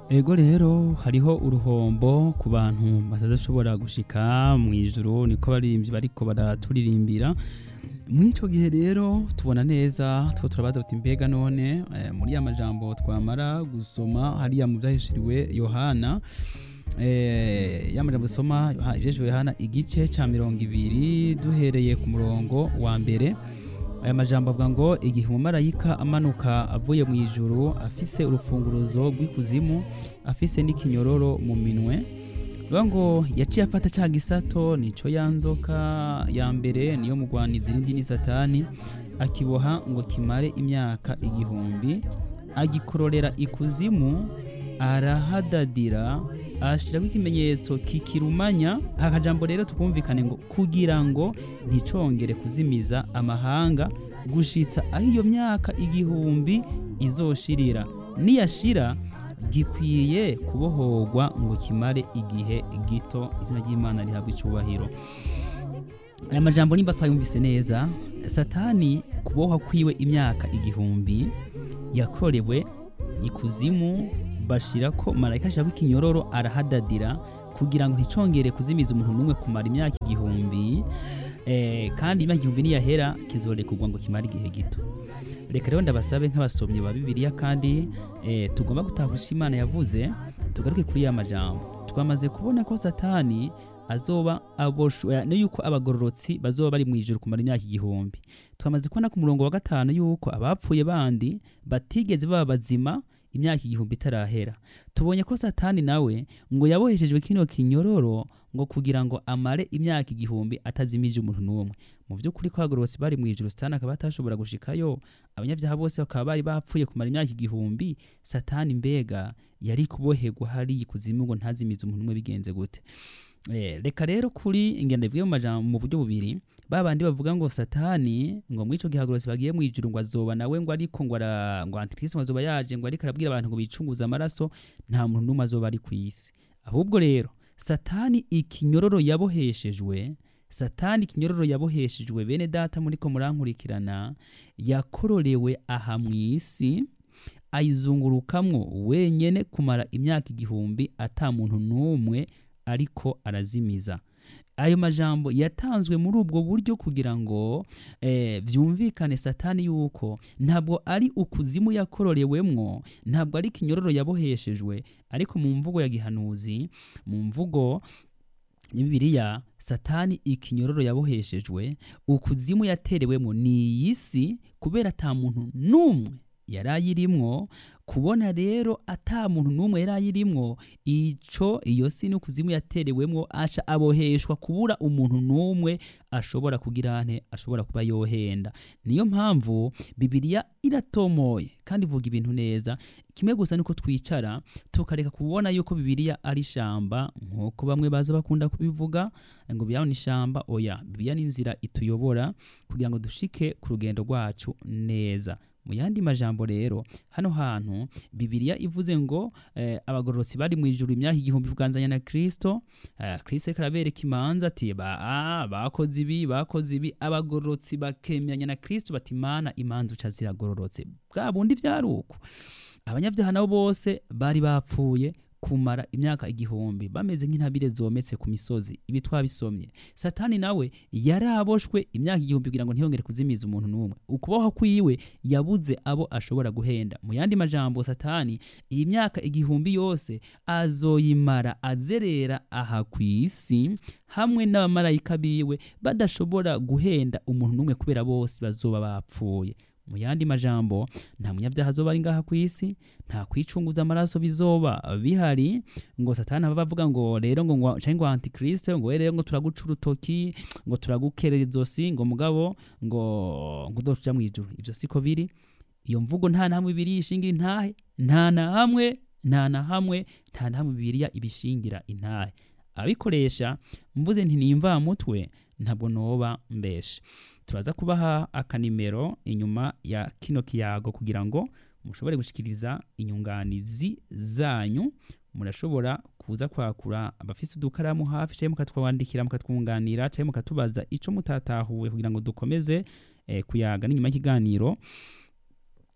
ego rero hariho uruhombo ku bantu batadashobora gushika mu ijuru niko baririmbyi bariko baraturirimbira mw'ico gihe rero tubona neza two turabaza tuti mbega none eh, muri ya majambo twamara gusoma hariya mu vyahishuriwe yohana eh, ya majambo dusoma Yoha- ivyahishuriwe yohana igice ca mirongo ibiri duhereye ku murongo wa mbere aya majambo avuga ngo igihe umumarayika amanuka avuye mu ijuru afise urufunguruzo rw'ikuzimu afise n'ikinyororo mu minwe bivuga ngo yaciye afata cya gisato nico ya nzoka ya mbere niyo mugwaniza irindi ni satani akiboha ngo kimare imyaka igihumbi agikororera ikuzimu arahadadira ashirako ikimenyetso kikirumanya aka kajambo rero tukumvikane ngo kugira ngo nticongere kuzimiza amahanga gushitsa aho iyo myaka igihumbi izoshirira niyashira gikwiye kubohorwa ngo kimare igihe gito izina ry'imana rihabwa icubahiro aya majambo nimba twayumvise neza satani kubohwa kwiwe imyaka igihumbi yakorewe ikuzimu bashirako marayika ashirako ikinyororo arahadadira kugira ngo nticongere kuzimiza umuntu n'umwe kumara imyaka igihumbi eh, kandi imyaka igihumbi niyahera kizorekurwa ngo kimare igihe gito reka rero ndabasabe nk'abasomyi ba bibiliya kandi eh, tugomba gutahurisha imana yavuze tugaruke kuri ya majambo twamaze kubona ko satani azoba aboshwe no yuko abagororotsi bazoba bari mu ijuru kumara imyaka igihumbi twamaze kubona ku murongo wa gatanu yuko abapfuye bandi batigeze baba bazima imyaka igihumbi itarahera tubonye ko satani nawe ngo yaboheshejwe kino kinyororo ngo kugira ngo amare imyaka igihumbi atazimije umuntu n'umwe mu by'ukuri ko abagororotsi bari mu ijuru satani akaba atashobora gushikayo abanyabyaha bose bakaba bari bapfuye kumara imyaka igihumbi satani mbega yari kuboherwa hariya ikuzimu ngo ntazimize umuntu umwe bigenze gute Eh, reka rero kuri ingendo ivuye mu majambo mu buryo bubiri babandi bavuga ngo satani ngo mwico gihagurotsi bagiye mu ijuru ngo azoba nawe ngo ariko ngo ara ngo antikristo ngo azoba yaje ngo ariko arabwira abantu ngo bicunguze amaraso nta muntu n'umwe azoba ari ku isi ahubwo rero satani ikinyororo yaboheshejwe satani ikinyororo yaboheshejwe bene data muriko murankurikirana yakororewe aha mu isi ayizungurukamwo wenyene kumara imyaka igihumbi ata muntu n'umwe ariko arazimiza ayo majambo yatanzwe muri ubwo buryo kugira ngo eh, vyumvikane satani yuko ntabwo ari ukuzimu yakororewemwo ntabwo ari kinyororo yaboheshejwe ariko mu mvugo ya gihanuzi mu mvugo ya bibiliya satani ikinyororo yaboheshejwe ukuzimu yaterewemo ni iyi si kubera ata muntu n'umwe yari ayirimwo kubona rero ata muntu n'umwe yari ayirimwo ico iyo si n'ukuzimu yaterewemwo aca aboheshwa kubura umuntu n'umwe ashobora kugira nte ashobora kuba yohenda niyo mpamvu bibiliya iratomoye kandi ivuga ibintu neza kimwe gusa niko twicara tukareka kubona yuko bibiliya ari ishamba nk'uko bamwe baza bakunda kubivuga ngo bibiliya ni ishamba oya bibiliya ni inzira ituyobora kugira ngo dushike ku rugendo rwacu neza mu yandi majambo rero hano hantu bibiliya ivuze ngo eh, abagororotsi bari mu ijuru imyaka igihumbi kuganzanya na kristo eh, kristo ariko arabereka imanza ati ba, ah, bakoze ibi bakoze ibi abagororotsi bakemeranya na kristo bati mana imanza uca ziragororotse bwa bundi vyari uko abanyabyaha nabo bose bari bapfuye kumara imyaka igihumbi bameze nk'intabire zometse ku misozi ibi twabisomye satani nawe yaraboshwe imyaka igihumbi kugira ngo ntiyongere kuzimiza umuntu n'umwe ukubaho kwiwe yabuze abo ashobora guhenda mu yandi majambo satani iyi myaka igihumbi yose azoyimara azerera aha ku isi hamwe n'abamarayika biwe badashobora guhenda umuntu n'umwe kubera bose bazoba bapfuye mu yandi majambo nta munyabyaha azoba ari ngaha ku isi nta kwicunguza amaraso bizoba bihari ngo satani aba avuga ngo rero ngo ngo canke ngo antikristo ngo we rero ngo turaguca urutoki ngo turagukerera izosi ngo mugabo ngo ngo uzoja mu ijuru ivyo siko biri iyo mvugo nta na hamwe bibiri ishingira intahe nta na hamwe nta na hamwe nta na hamwe bibiriya ibishingira intahe abikoresha mvuze nti nimva mutwe ntabwo noba mbeshe turaza kubaha akanimero inyuma ya kino kiyago kugira ngo mushobore gushikiriza inyunganizi zanyu murashobora kuza kwakura abafise udukaramu hafi canke mukatwandikira mukatwunganira canke mukatubaza ico mutatahuwe kugira ngo dukomeze eh, kuyaga n'inyuma y'ikiganiro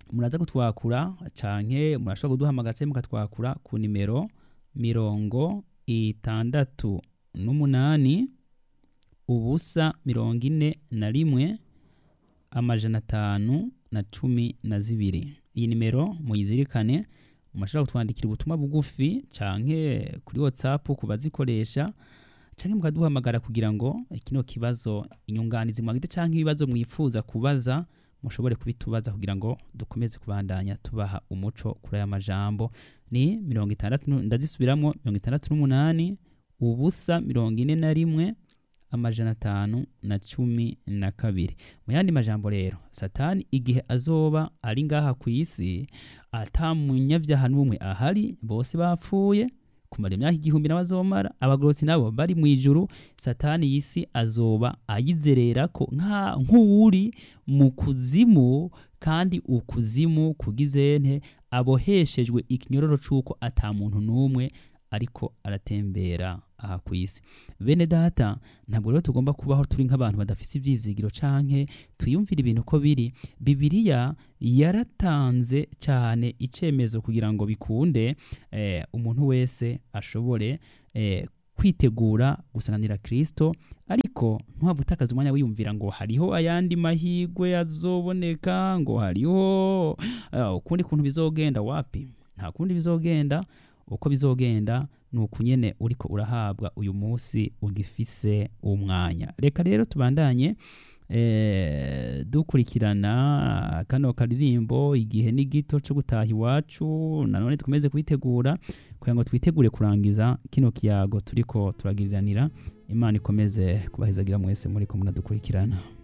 muraza kutwakura canke murashobora kuduhamagara canke mukatwakura ku nimero mirongo itandatu n'umunani ubusa mirongo ine na rimwe amajana atanu na cumi na zibiri iyi nimero muyizirikane murashobora kutwandikira ubutumwa bugufi canke kuri whatsapp ku bazikoresha canke mukaduhamagara kugira ngo kino kibazo inyunganizi mwagite canke ibibazo mwifuza kubaza mushobore kubitubaza kugira ngo dukomeze kubandanya tubaha umuco kuri aya majambo ni mirongo itandatu nu- ndazisubiramwo mirongo itandatu n'umunani ubusa mirongo ine na rimwe amajana atanu na cumi na kabiri mu yandi majambo rero satani igihe azoba ari ngaha ku isi ata munyabyaha n'umwe ahari bose bapfuye kumara imyaka igihumbi n'abazomara abagorotsi nabo bari mu ijuru satani y'isi azoba ayizererako nka nk'uwuri mu kuzimu kandi ukuzimu kugizente aboheshejwe ikinyororo c'uko ata muntu n'umwe ariko aratembera aha ku isi bene data ntabwo rero tugomba kubaho turi nk'abantu badafise ivyizigiro canke twiyumvira ibintu ko biri bibiliya yaratanze cyane icemezo kugira ngo bikunde eh, umuntu wese ashobore eh, kwitegura gusanganira kristo ariko ntuhava utakaza umwanya wiyumvira ngo hariho ayandi mahigwe azoboneka ngo hariho uh, ukundi kuntu bizogenda wapi nta kundi bizogenda uko bizogenda ni uku nyene uriko urahabwa uyu munsi ugifise umwanya reka rero tubandanye eh, dukurikirana kano karirimbo igihe ni gito cyo gutaha iwacu nanone dukomeze kwitegura kugira ngo twitegure kurangiza kino kiyago turiko turagiriranira imana ikomeze kubahezagira mwese muriko munadukurikirana